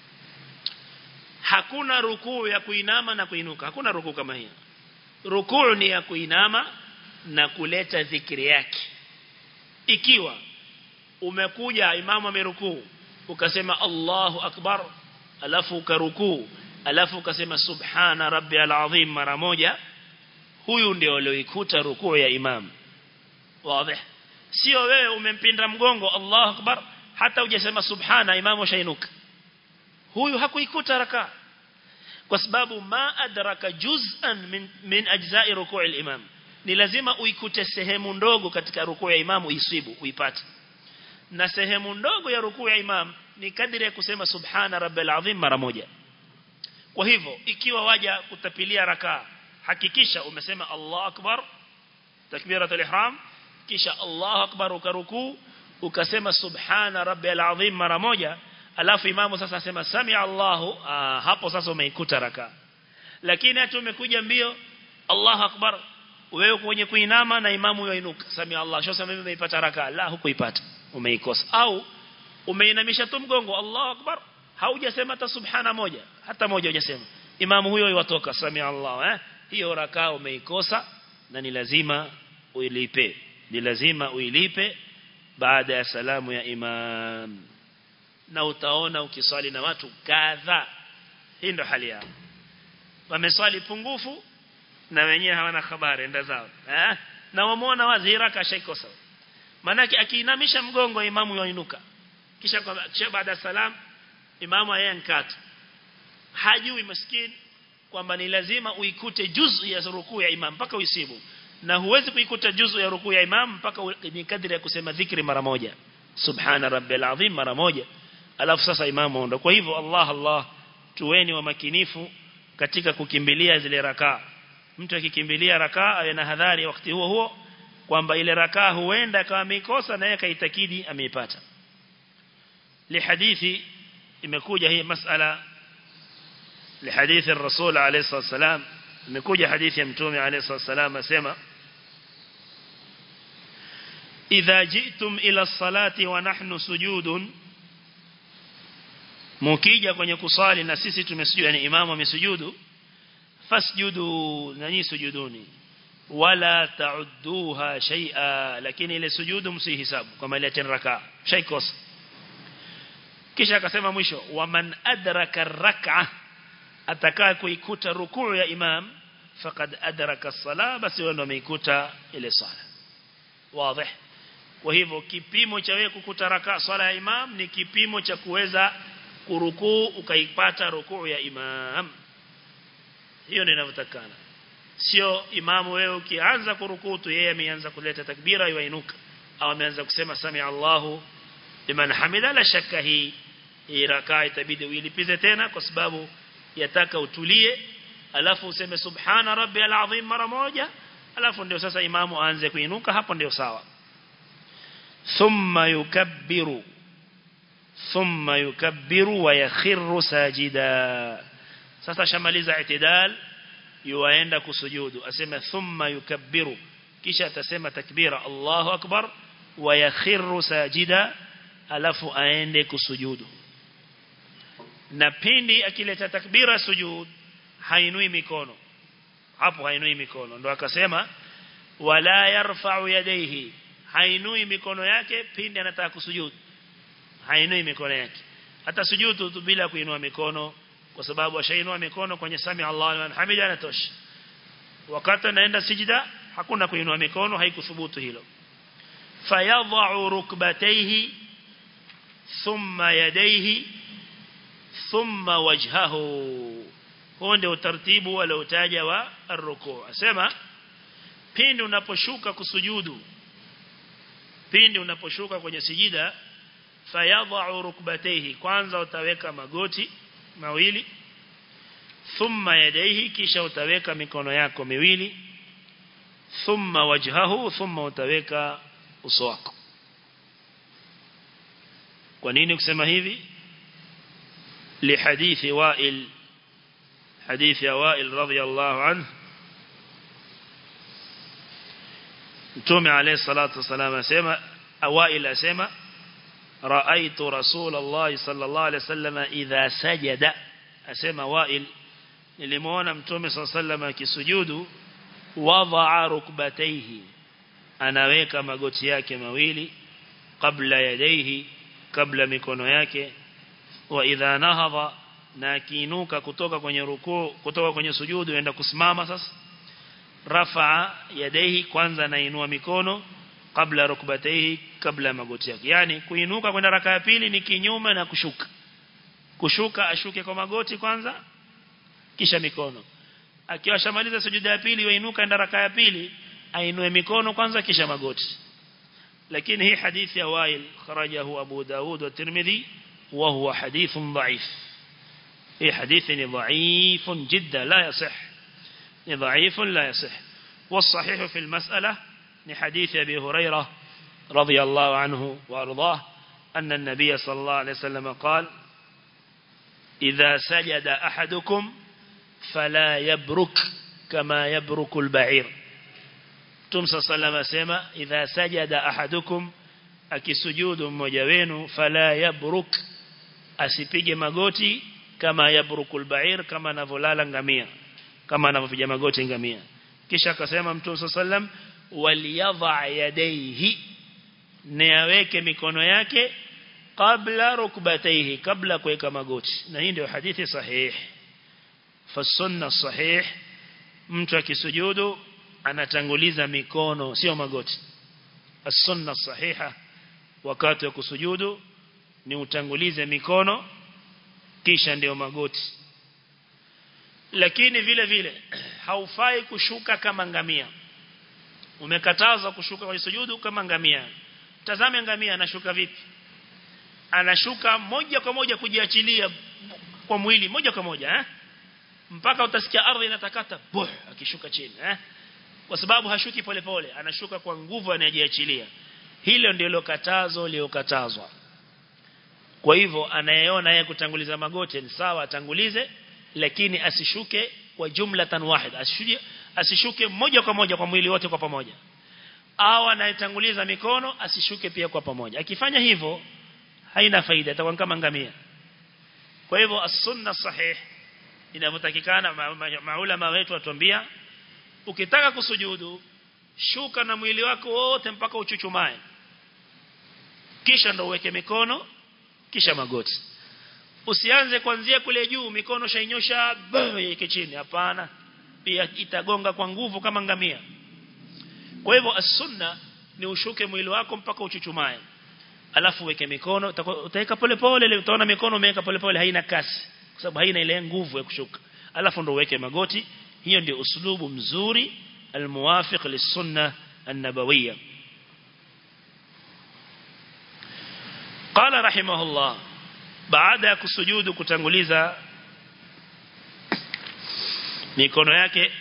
hakuna rukuu ya kuinama na kuinuka hakuna rukuu kama hiyo rukuu ni ya kuinama na kuleta dhikri yake ikiwa umekuja imamu amerukuu ukasema Allahu akbar alafu ukarukuu alafu ukasema subhana rabbiyal azim mara moja huyu ndio alioikuta rukuu ya imam wazi sio wewe umempinda mgongo Allahu akbar hata hujasema subhana imamu shainuka huyu hakuikuta raka kwa sababu ma adraka juz'an min, min ajza'i ruku' al-imam ni lazima uikute sehemu ndogo katika rukuu ya imam uisibu uipate na sehemu ndogo ya rukuu ya imam ni kadri ya kusema subhana rabbil azim mara moja kwa hivyo ikiwa waja kutapilia rakaa hakikisha umesema Allahu akbar takbiratul ihram kisha Allahu akbar ukarukuu ukasema subhana rabbil azim mara moja alafu imamu sasa asema sami Allahu aa, hapo sasa umeikuta rakaa lakini hata umekuja mbio Allahu akbar wewe kwenye kuinama na imamu yoinuka sami Allah sasa mimi nimeipata rakaa la hukuipata umeikosa au umeinamisha tu mgongo Allahu akbar haujasema hata subhana moja hata moja hujasema imamu huyo yatoka sami Allah eh hiyo rakaa umeikosa na ni lazima uilipe ni lazima uilipe baada ya salamu ya imam na utaona ukiswali na watu kadha hii ndo hali yao wameswali pungufu na wenyewe hawana habari enda zao eh na wamuona wazi raka shaikosa manake akiinamisha mgongo imamu yoinuka kisha kwa kisha baada ya salam imamu yeye nkata hajui maskini kwamba ni lazima uikute juzu ya rukuu ya imam mpaka uisibu na huwezi kuikuta juzu ya rukuu ya imam mpaka ni kadri ya kusema dhikri mara moja subhana rabbil azim mara moja alafu sasa imamu ndo kwa hivyo Allah Allah tuweni wa makinifu katika kukimbilia zile rakaa mtu akikimbilia rakaa awe na hadhari wakati huo huo kwamba ile rakaa huenda kama ameikosa na yeye kaitakidi ameipata lihadithi imekuja hii masala lihadithi الرسول عليه الصلاه والسلام imekuja hadithi ya mtume عليه الصلاه والسلام asema idha ji'tum ila salati wa nahnu sujudun mukija kwenye kusali na sisi tumesujudu yani imamu amesujudu fasjudu nani sujuduni wala ta'udduha shay'a lakini ile sujudu msihisabu kama ile tena raka shaykos kisha akasema mwisho waman adraka rak'a atakaa kuikuta rukuu ya imam faqad adraka as-sala basi wao wameikuta ile sala wazi kwa hivyo kipimo cha wewe kukuta raka swala ya imam ni kipimo cha kuweza kurukuu ukaipata rukuu ya imam hiyo ndio inavyotakana sio imamu wewe ukianza kurukuu tu yeye ameanza kuleta takbira yuinuka au ameanza kusema sami Allahu liman hamida la shakka hii hii rakaa itabidi uilipize tena kwa sababu yataka utulie alafu useme subhana rabbiyal azim mara moja alafu ndio sasa imamu aanze kuinuka hapo ndio sawa thumma yukabbiru thumma yukabbiru wa yakhiru sajida sasa shamaliza itidal yuaenda kusujudu asema thumma yukabbiru kisha atasema takbira Allahu akbar wa yakhiru sajida alafu aende kusujudu na pindi akileta takbira sujud hainui mikono hapo hainui mikono ndo akasema wala yarfa'u yadayhi hainui mikono yake pindi anataka kusujudu hainui mikono yake hata sujudu tu bila kuinua mikono kwa sababu ashainua mikono kwenye sami Allah liman hamida anatosha wakati anaenda sijida hakuna kuinua mikono haikuthubutu hilo fayadha'u rukbatayhi thumma yadayhi thumma wajhahu huo ndio utaratibu waliotaja wa ar-ruku' asema pindi unaposhuka kusujudu pindi unaposhuka kwenye sijida fayadha'u rukbatayhi kwanza utaweka magoti mawili thumma yadayhi kisha utaweka mikono yako miwili thumma wajhahu thumma utaweka uso wako kwa nini kusema hivi لحديث وائل حديث وائل رضي الله عنه تومي عليه الصلاة والسلام أسيما وائل أسيما رأيت رسول الله صلى الله عليه وسلم إذا سجد أسيما وائل للمونا متومي صلى الله عليه وسلم كسجود وضع ركبتيه أنaweka magoti yake mawili kabla yadaihi kabla mikono yake wa idha nahadha na akiinuka kutoka kwenye rukuu kutoka kwenye sujudu enda kusimama sasa rafa yadaihi kwanza nainua mikono kabla rukbataihi kabla magoti yake yani kuinuka kwenda raka ya pili ni kinyume na kushuka kushuka ashuke kwa magoti kwanza kisha mikono akiwa shamaliza sujuda ya pili wainuka enda raka ya pili ainue mikono kwanza kisha magoti lakini hii hadithi ya Wail kharajahu Abu Daud wa Tirmidhi wa huwa hadithun dhaif hii hadithi ni dhaifun jidda la yasih ni dhaifun la yasih والصحيح في المسألة ni hadithi Abi Hurairah رضي الله عنه وأرضاه أن النبي صلى الله عليه وسلم قال إذا سجد أحدكم فلا يبرك كما يبرك البعير تمسى صلى الله عليه وسلم إذا سجد أحدكم akisujudu mmoja wenu fala yabruk asipige magoti kama yabrukul ba'ir kama anavolala ngamia kama anavyopiga magoti ngamia kisha akasema mtume sallam waliyadha yadayhi ni aweke mikono yake kabla rukbatayhi kabla kuweka magoti na hii ndio hadithi sahihi fasunna sahih mtu akisujudu anatanguliza mikono sio magoti as-sunna sahiha wakati wa kusujudu ni utangulize mikono kisha ndio magoti lakini vile vile haufai kushuka kama ngamia umekatazwa kushuka kwenye sujudu kama ngamia tazame ngamia anashuka vipi anashuka moja kwa moja kujiachilia kwa mwili moja kwa moja eh mpaka utasikia ardhi inatakata buh akishuka chini eh kwa sababu hashuki polepole pole, anashuka kwa nguvu anajiachilia hilo ndilo katazo liokatazwa kwa hivyo anayeona yeye kutanguliza magoti ni sawa atangulize lakini asishuke kwa jumla tan wahid asishuke asishuke moja kwa moja kwa mwili wote kwa pamoja au anayetanguliza mikono asishuke pia kwa pamoja akifanya hivyo haina faida atakuwa kama ngamia kwa hivyo as-sunna sahih inavyotakikana maulama ma, ma wetu watuambia ukitaka kusujudu shuka na mwili wako wote mpaka uchuchumae kisha ndo uweke mikono kisha magoti usianze kuanzia kule juu mikono shainyosha yeke chini hapana pia itagonga kwa nguvu kama ngamia kwa hivyo as-sunna ni ushuke mwili wako mpaka uchuchumae alafu weke mikono utaweka pole pole utaona mikono umeweka pole pole haina kasi kwa sababu haina ile nguvu ya kushuka alafu ndo uweke magoti hiyo ndio uslubu mzuri almuwafiq lisunna an-nabawiyya qala rahimahullah baada ya kusujudu kutanguliza mikono yake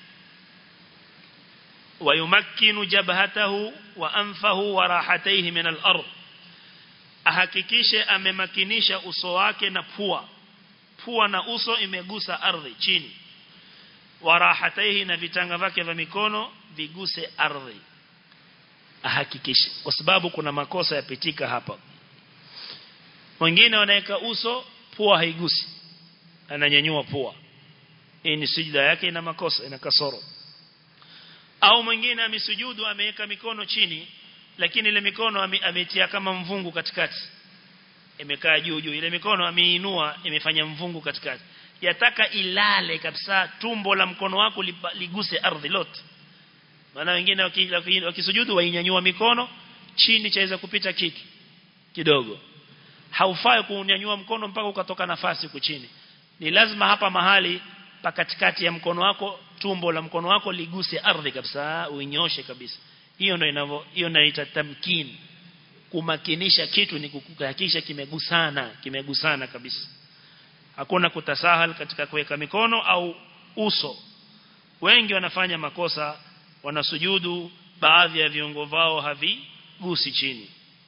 ويمكن جبهته وأنفه وراحتيه من الأرض ahakikishe amemakinisha uso wake na pua pua na uso imegusa ardhi chini warahataihi na vitanga vyake vya mikono viguse ardhi ahakikishe kwa sababu kuna makosa yapitika hapa wengine wanaweka uso pua haigusi ananyanyua pua hii ni sijda yake ina makosa ina kasoro au mwingine amesujudu ameweka mikono chini lakini ile mikono ametia kama mvungu katikati imekaa juu juu ile mikono ameinua imefanya mvungu katikati yataka ilale kabisa tumbo la mkono wako liguse ardhi lote maana wengine wakisujudu wainyanyua mikono chini chaweza kupita kitu kidogo haufai kuunyanyua mkono mpaka ukatoka nafasi huko chini ni lazima hapa mahali pa katikati ya mkono wako tumbo la mkono wako liguse ardhi kabisa uinyoshe kabisa hiyo ndio inavyo hiyo inaita tamkin kumakinisha kitu ni kuhakikisha kimegusana kimegusana kabisa hakuna kutasahal katika kuweka mikono au uso wengi wanafanya makosa wanasujudu baadhi ya viungo vao havigusi chini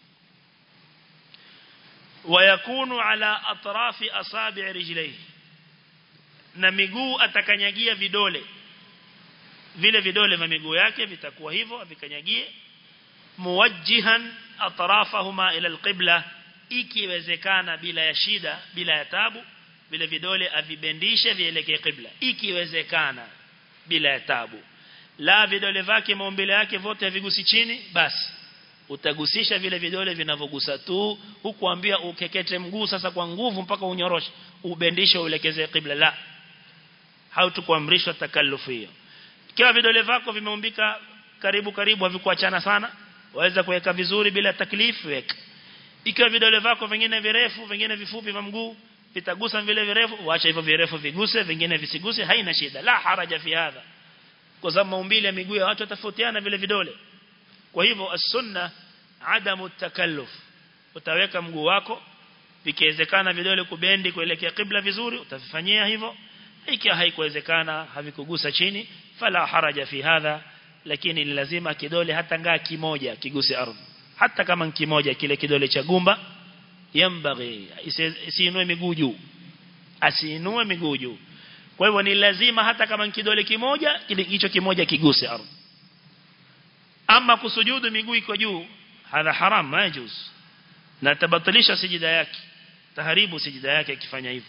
wayakunu ala atrafi asabi' rijlaihi na miguu atakanyagia vidole vile vidole vya miguu yake vitakuwa hivyo avikanyagie muwajjihan atrafahuma ila alqibla ikiwezekana bila ya shida bila ya tabu vile vidole avibendishe vielekee qibla ikiwezekana bila ya tabu la vidole vyake maumbile yake vote havigusi chini basi utagusisha vile vidole vinavyogusa tu hukuambia ukekete mguu sasa kwa nguvu mpaka unyoroshe ubendishe uelekeze qibla la hautukuamrishwa takallufu hiyo ikiwa vidole vyako vimeumbika karibu karibu havikuachana sana waweza kuweka vizuri bila taklifu weka ikiwa vidole vyako vingine virefu vingine vifupi vya mguu vitagusa vile virefu waacha hivyo virefu viguse vingine visiguse haina shida la haraja fi hadha kwa sababu maumbile ya miguu ya watu yatofautiana vile vidole kwa hivyo as-sunna adamu takalluf utaweka mguu wako vikiwezekana vidole kubendi kuelekea kibla vizuri utafanyia hivyo ikiwa haikuwezekana havikugusa chini fala haraja fi hadha lakini ni lazima kidole hata ngaa kimoja kiguse ardhi hata kama kimoja kile kidole cha gumba yambaghi isiinue miguu juu asiinue miguu juu kwa hivyo ni lazima hata kama kidole kimoja kile hicho kimoja kiguse ardhi ama kusujudu miguu iko juu hadha haram majuz na tabatilisha sijida yake taharibu sijida yake akifanya hivyo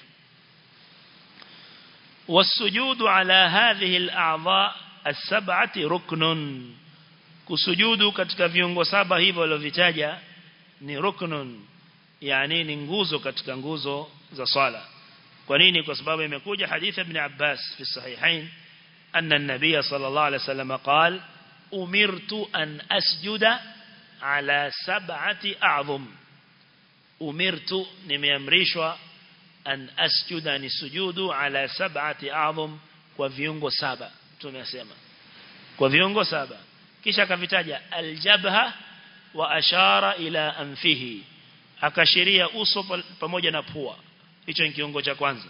والسجود على هذه الأعضاء السبعة ركن kusujudu katika viungo saba hivyo alivyovitaja ni ruknun yani ni nguzo katika nguzo za swala kwa nini kwa sababu imekuja hadithi ibn Abbas fi sahihain anna an-nabiy sallallahu alayhi wasallam qala umirtu an asjuda ala sab'ati a'zum umirtu nimeamrishwa an asjuda ni sujudu ala sab'ati a'zum kwa viungo saba tumesema kwa viungo saba kisha akavitaja aljabha wa ashara ila anfihi akashiria uso pamoja na pua hicho ni kiungo cha kwanza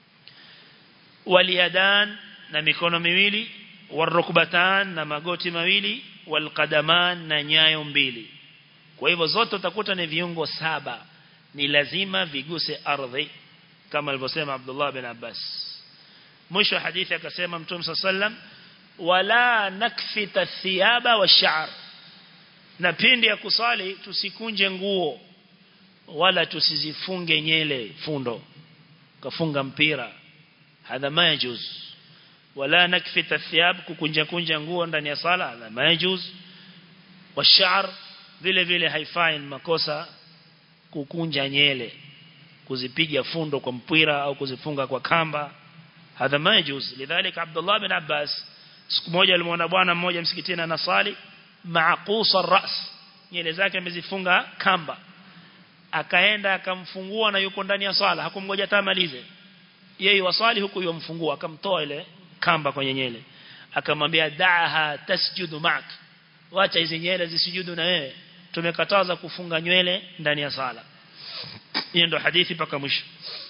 waliadan na mikono miwili warukbatan na magoti mawili walqadaman na nyayo mbili kwa hivyo zote utakuta ni viungo saba ni lazima viguse ardhi kama alivyosema Abdullah bin Abbas mwisho hadithi akasema Mtume sallam wala nakfita thiyaba washa'r na pindi ya kusali tusikunje nguo wala tusizifunge nyele fundo kafunga mpira hadha majuz wala nakfita thiyab kukunja kunja nguo ndani ya sala hadha majuz washa'r vile vile haifai makosa kukunja nyele kuzipiga fundo kwa mpira au kuzifunga kwa kamba hadha majuz lidhalika Abdullah bin Abbas siku moja alimwona bwana mmoja msikitini anasali maaqusa ras nyele zake amezifunga kamba akaenda akamfungua na yuko ndani ya swala hakumgoja tamalize yeye waswali huku yomfungua akamtoa ile kamba kwenye nyele akamwambia da'aha tasjudu ma'ak wacha hizi nyele zisujudu na wewe tumekataza kufunga nywele ndani ya sala hiyo ndo hadithi paka mwisho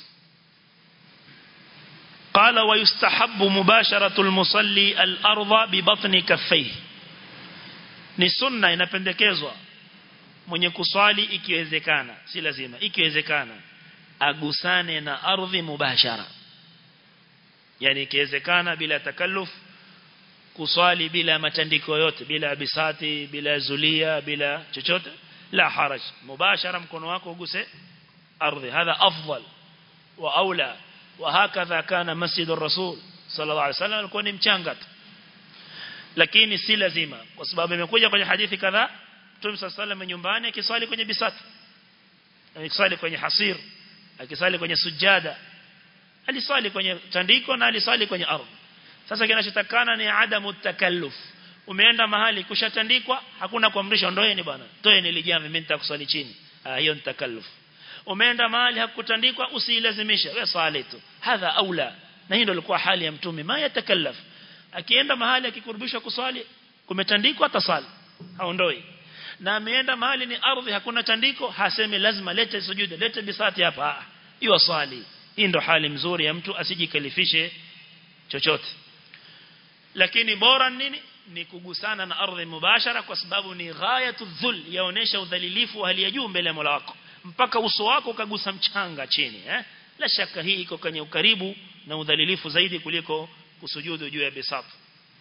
قال ويستحب مباشرة المصلي الأرض ببطن كفيه ni sunna inapendekezwa mwenye kuswali ikiwezekana si lazima ikiwezekana agusane na ardhi mubashara yani ikiwezekana bila takalluf kuswali bila matandiko yote bila bisati bila zulia bila chochote la haraj mubashara mkono wako uguse ardhi hadha afdal wa aula وهكذا كان مسجد الرسول صلى الله عليه وسلم alikuwa ni mchanga tu lakini si lazima kwa sababu imekuja kwenye hadithi kadhaa Mtume صلى الله nyumbani akiswali kwenye bisati akiswali kwenye hasir akiswali kwenye sujada aliswali kwenye tandiko na aliswali kwenye ardhi sasa kinachotakana ni adamu takalluf umeenda mahali kushatandikwa hakuna kuamrisha ndoeni bwana toeni lijamvi mimi nitakuswali chini ah hiyo ni takalluf umeenda mahali hakutandikwa usilazimishe wewe swali tu hadha aula na hii ndio ilikuwa hali ya mtume ma yatakallaf akienda mahali akikurubishwa kuswali kumetandikwa ataswali haondoi na ameenda mahali ni ardhi hakuna tandiko hasemi lazima lete sujuda lete bisati hapa hiyo swali hii ndio hali mzuri ya mtu asijikalifishe chochote lakini bora nini ni kugusana na ardhi mubashara kwa sababu ni ghayatu dhul yaonesha udhalilifu wa hali ya juu mbele ya Mola wako mpaka uso wako ukagusa mchanga chini eh la shaka hii iko kwenye ukaribu na udhalilifu zaidi kuliko kusujudu juu ya bisatu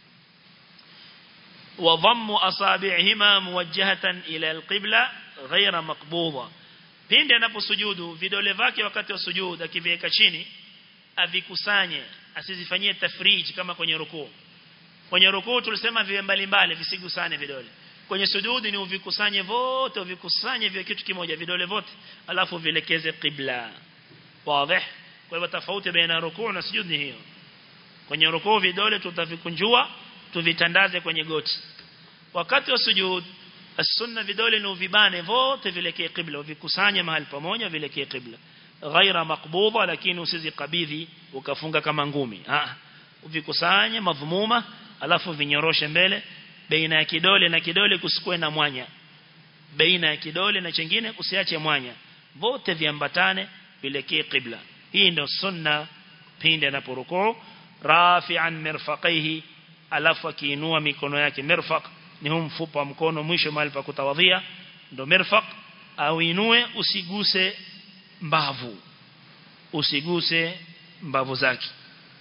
wa dhammu asabi'ihima muwajjahatan ila alqibla ghayra maqbuda pindi anaposujudu vidole vyake wakati wa sujudu akiviweka chini avikusanye asizifanyie tafriji kama kwenye rukuu kwenye rukuu tulisema viwe mbalimbali visigusane vidole kwenye sujudi ni uvikusanye vote uvikusanye vya kitu kimoja vidole vote alafu vilekeze qibla wazi kwa hivyo tofauti baina rukuu na sujudi ni hiyo kwenye rukuu vidole tutavikunjua tuvitandaze kwenye goti wakati wa sujud as-sunna vidole ni uvibane vote vilekee qibla uvikusanye mahali pamoja vilekee qibla ghaira maqbudha lakini usizikabidhi ukafunga kama ngumi ah uvikusanye madhumuma alafu vinyoroshe mbele baina ya kidole na kidole kusikue na mwanya baina ya kidole na chengine usiache mwanya vote viambatane vilekee qibla hii ndio sunna pindi anaporukuu rafi'an mirfaqaihi alafu akiinua mikono yake mirfaq ni huu mfupa wa mkono mwisho mahali pa kutawadhia ndio mirfaq au inue usiguse mbavu usiguse mbavu zake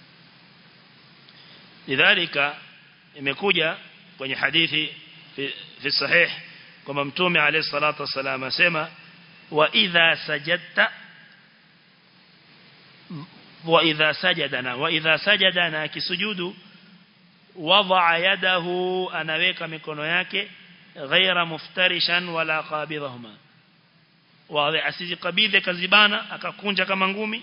lidhalika imekuja kwenye hadithi fi, fi sahih kwamba mtume alayhi salatu wasallam asema wa idha sajadta wa idha sajadana wa idha sajadana akisujudu wadaa yadahu anaweka mikono yake ghaira muftarishan wala qabidhahuma wazi asizikabidhe kazibana akakunja kama ngumi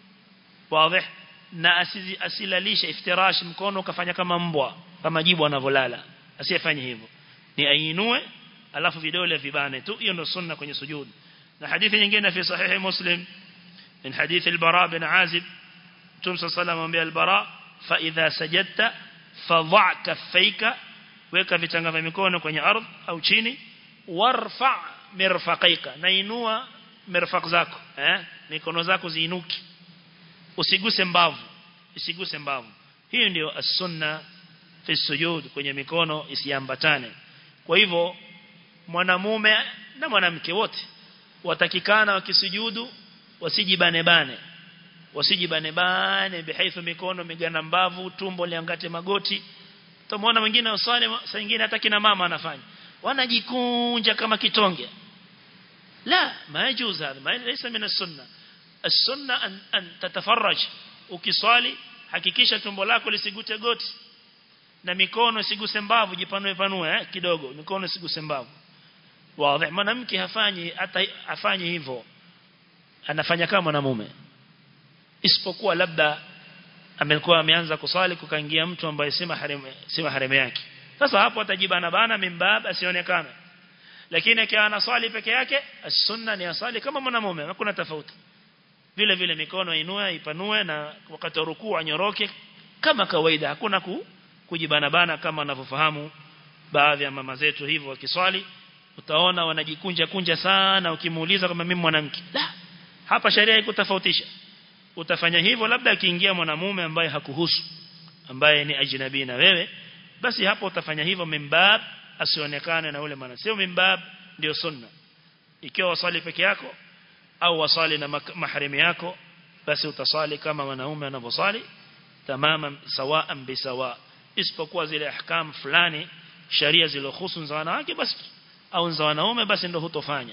wazi na asizi asilalisha iftirash mkono kafanya kama mbwa kama jibu anavolala asiyefanye hivyo ni ainue alafu vidole vibane tu hiyo ndio sunna kwenye sujud na hadithi nyingine fi sahihi muslim min hadith al-bara bin azib tumsa sallallahu alayhi al-bara fa idha sajadta fadha kaffayka weka vitanga vya mikono kwenye ardhi au chini warfa mirfaqaika na inua mirfaq zako eh mikono zako ziinuki usiguse mbavu usiguse mbavu hiyo ndio as-sunna fi sujud kwenye mikono isiambatane kwa hivyo mwanamume na mwanamke wote watakikana wakisujudu wasijibane bane wasijibane bane bihaithu mikono migana mbavu tumbo liangate magoti tumeona wengine usali saa nyingine hata kina mama anafanya wanajikunja kama kitonge la ma yajuz hada ma laysa min as-sunnah as-sunnah an, an tatafarraj ukiswali hakikisha tumbo lako lisigute goti na mikono isiguse mbavu jipanue panue eh, kidogo mikono isiguse mbavu wazi mwanamke hafanyi hata afanye hivyo anafanya kama mwanamume isipokuwa labda amekuwa ameanza kusali kukaingia mtu ambaye si maharimu si maharimu yake sasa hapo atajibana bana mimbab asionekane lakini akiwa anaswali peke yake as-sunna ni asali kama mwanamume hakuna tofauti vile vile mikono inue ipanue na wakati rukuu anyoroke kama kawaida hakuna ku, kujibana bana kama wanavyofahamu baadhi ya mama zetu hivyo wakiswali utaona wanajikunja kunja sana ukimuuliza kama mimi mwanamke la hapa sharia ikutofautisha utafanya hivyo labda akiingia mwanamume ambaye hakuhusu ambaye ni ajnabi na wewe basi hapo utafanya hivyo mimbab asionekane na ule maana sio mimbab ndio sunna ikiwa wasali peke yako au wasali na mahrimi yako basi utasali kama wanaume wanavyosali tamama sawaan bisawa isipokuwa zile ahkam fulani sharia zilohusu za wanawake basi au za wanaume basi ndio hutofanya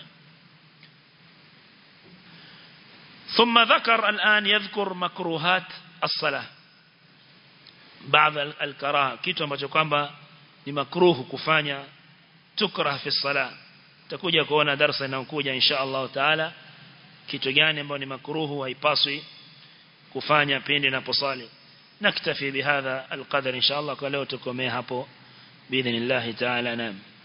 ثم ذكر الآن يذكر مكروهات الصلاة بعض الكراهه kitu ambacho kwamba ni makruhu kufanya tukrah fi salah takuja kuona darasa inayokuja insha Allah taala kitu gani ambacho ni makruhu haipaswi kufanya pindi naposali naktafi bihadha alqadar insha Allah kwa leo tukomee hapo باذن الله تعالى نعم